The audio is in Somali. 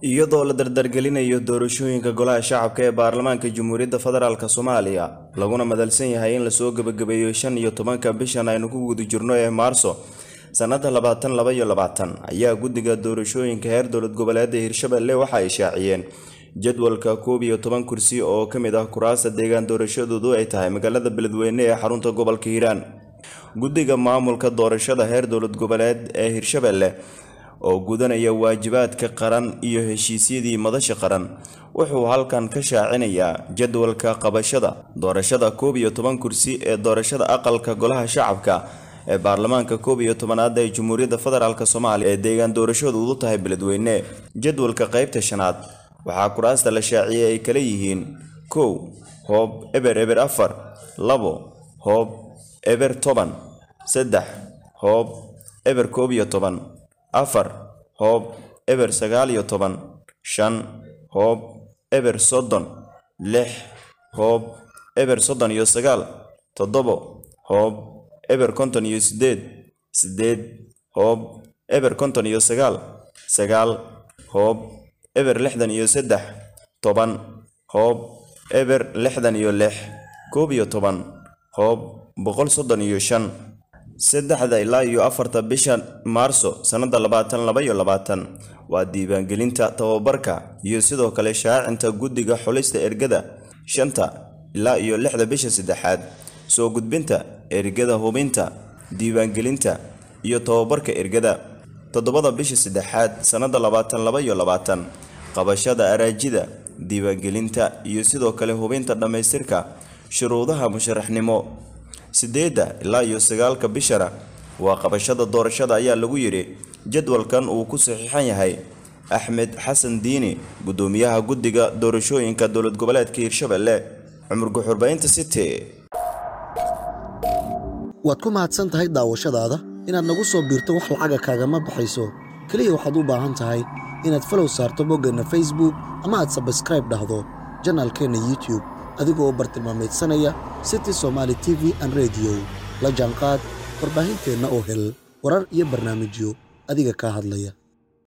iyadoo la dardargelinayo doorashooyinka golaha shacabka ee baarlamaanka jamhuuriyadda federaalk soomaaliya laguna madalsan yahay in lasoo gebagabeeyo shan iyo tobanka bishan aynu ku guda jirno ee maarso sannada labaatan laba iyo labaatan ayaa guddiga doorashooyinka heer dowlad goboleeda hirshabelle waxa ay shaaciyeen jadwalka koob iyo toban kursi oo ka mid ah kuraasta deegaan doorashadoodu ay tahay magaalada beledweyne ee xarunta gobolka hiiraan guddiga maamulka doorashada heer dowlad goboleed ee hirshabelle oo gudanaya waajibaadka qaran iyo heshiisyadii madasha qaran wuxuu halkan ka shaacinayaa jadwalka qabashada doorashada koob iyo toban kursi ee doorashada aqalka golaha shacabka ee baarlamaanka koob iyo tobanaad ee jamhuuriyadda federaalk soomaaliya ee deegaan doorashadoodu tahay beledweyne jadwalka qaybta shanaad waxaa kuraasta la shaaciyey ay kala yihiin kow hoob eber eber afar labo hoob eber toban saddex hoob eber koob iyo toban afar hoob eber sagaal iyo toban shan hoob eber soddon lix hoob eber soddon iyo sagaal toddobo hoob eber konton iyo siddeed siddeed hoob eber konton iyo sagaal sagaal hoob eber lixdan iyo saddex toban hoob eber lixdan iyo lix koob iyo toban hoob boqol soddon iyo shan saddexda ilaa iyo afarta bisha maarso sannada labaatan laba iyo labaatan waa diiwaangelinta tababarka iyo sidoo kale shaacinta guddiga xulista ergada shanta ilaa iyo lixda bisha saddexaad soo gudbinta ergada hubinta diiwaangelinta iyo tababarka ergada toddobada bisha saddexaad sannada labaatan laba iyo labaatan qabashada araajida diiwaangelinta iyo sidoo kale hubinta dhammaystirka shuruudaha musharaxnimo siddeedda ilaa iyo sagaalka bishana waa qabashada doorashada ayaa lagu yidhi jadwalkan uu ku saxiixan yahay axmed xasan diini guddoomiyaha guddiga doorashooyinka dowlad goboleedka hirshabelle cumar guxurbaynta city waad ku mahadsan tahay daawashadaada inaad nagu soo biirto wax lacaga kaagama baxayso keliya waxaad u baahan tahay inaad falow saarto boggeenna facebook ama aad sabskraib dhahdo janaalkeenna youtube adigoo u bartilmaamaydsanaya city somaali t v an rediyo la jaanqaad warbaahinteenna oo hel warar iyo barnaamijyo adiga kaa hadlaya